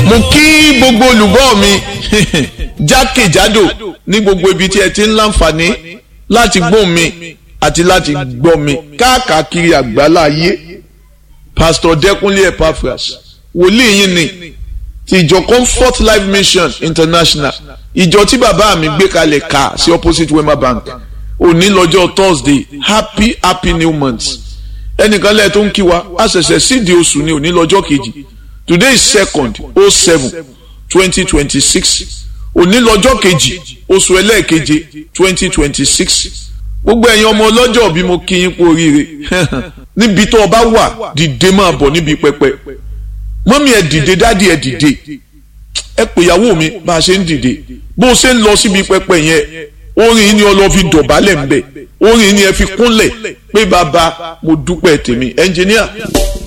mo kí gbogbo olùgbọ́ mi jákèjádò ní gbogbo ibi tí ẹ ti ń láǹfààní láti gbọ́ mi àti láti gbọ́ mi káàkiri àgbálá ayé pastor Dẹ́kunlé Epaphras wòlíì yín ni ti ìjọ Comfort Life Mission International ìjọ tí bàbá mi gbé kalẹ̀ ká sí opposite Wema Bank òní lọ́jọ́ Thursday happy happy new month ẹnìkan lẹ́ẹ̀ tó ń kí wa a ṣẹ̀ṣẹ̀ sídìí oṣù ní òní lọ́jọ́ kejì today is second oh seven twenty twenty six òní lọ́jọ́ kejì oṣù ẹlẹ́ẹ̀keje twenty twenty six gbogbo ẹ̀yin ọmọ ọlọ́jọ́ bí mo kí yín kú oríire níbi tó o bá wà dìde máa bọ̀ níbi pẹpẹ mọ́mí ẹ̀ dìde dádì ẹ̀ dìde ẹ pè ìyàwó mi bá a ṣe ń dìde bó o ṣe ń lọ síbi pẹpẹ yẹn orin ni ọlọ́ fi dọ̀bálẹ̀ ń bẹ̀ orin ni ẹ fi kúnlẹ̀ pé bàbá mo dúpẹ́ tèmi ẹnjìníà.